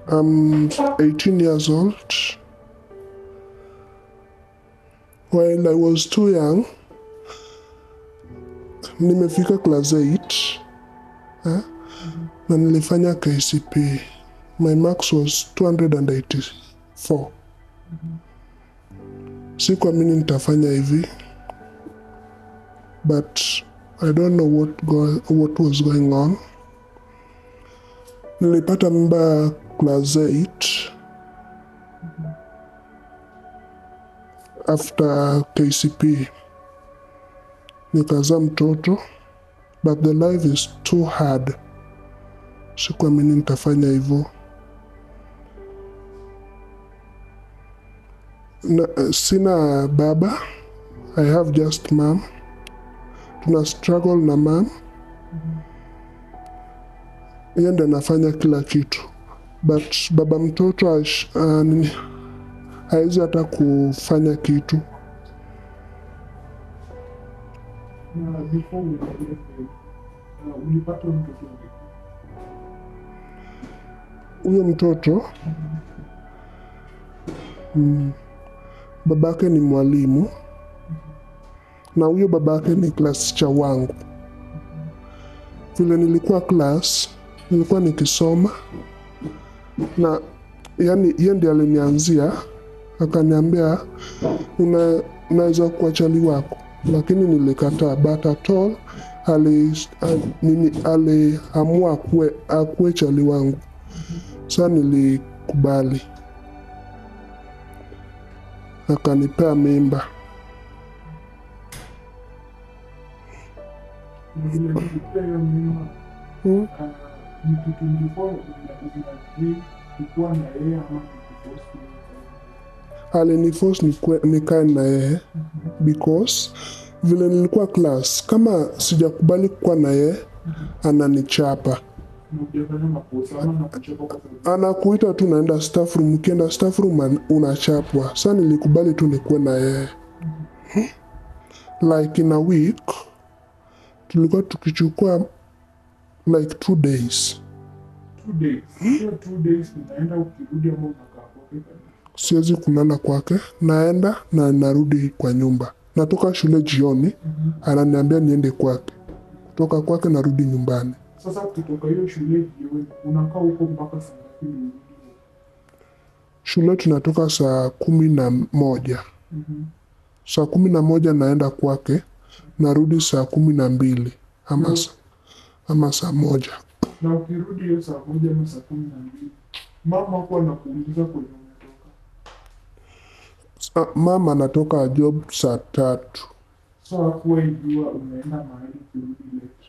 I'm 18 years old. While I was too young, nimefika class 8 eh? na nilifanya KCP. My marks was 284. Sikuamini nitafanya hivi but I don't know what, go, what was going on. Nilipata mimba class 8 after KCP nikazaa mtoto but the life is too hard. Sikuamini nitafanya hivyo. Na, sina baba, I have just mom. Tuna struggle na mom, yeye ndo anafanya kila kitu but baba mtoto ash- ah, nini, hawezi hata kufanya kitu. Na before uendelee, uh, ulipata mtoto vipi? Huyo mtoto mm, babake ni mwalimu na huyo babake ni class cha wangu. Vile nilikuwa class, nilikuwa nikisoma na yani, yeye ndiye alinianzia akaniambia, una unaweza kuwa chali wako, lakini nilikataa. But at all ali, ali, nini, aliamua akuwe, akuwe chali wangu. Sa nilikubali, akanipea mimba. Vile nilipea hiyo mimba, Mm. uh, ni kitu before una- unaagree kukuwa na yeye ama kukuforce kuwa na yeye? Aliniforce nikue- nikae na yeye because vile nilikuwa class, kama sijakubali kuwa na yeye ananichapa, Na hujafanya makosa ama nakuchapa kwa sababu anakuita tu naenda staff room. Ukienda staff room an- unachapwa. Sa nilikubali tu nikuwe na yeye like in a week tulikuwa tukichukua like two days two days. Hiyo two days unaenda ukirudi ama unakaa kwake kabisa. siwezi kulala kwake, naenda na narudi kwa nyumba. Natoka shule jioni, ananiambia niende kwake, kutoka kwake narudi nyumbani. Sasa ukitoka hiyo shule jioni unakaa huko mpaka saa ngapi urudi? Shule tunatoka saa kumi na moja Mhm. saa kumi na moja naenda kwake, narudi saa kumi na mbili ama, Mm. sa- ama saa moja. Na ukirudi hiyo saa moja ama saa kumi na mbili mama hapo anakuuliza kwenye umetoka. Sa- Mama anatoka job saa tatu, So hakuwa ijua unaenda mahali ukirudi late.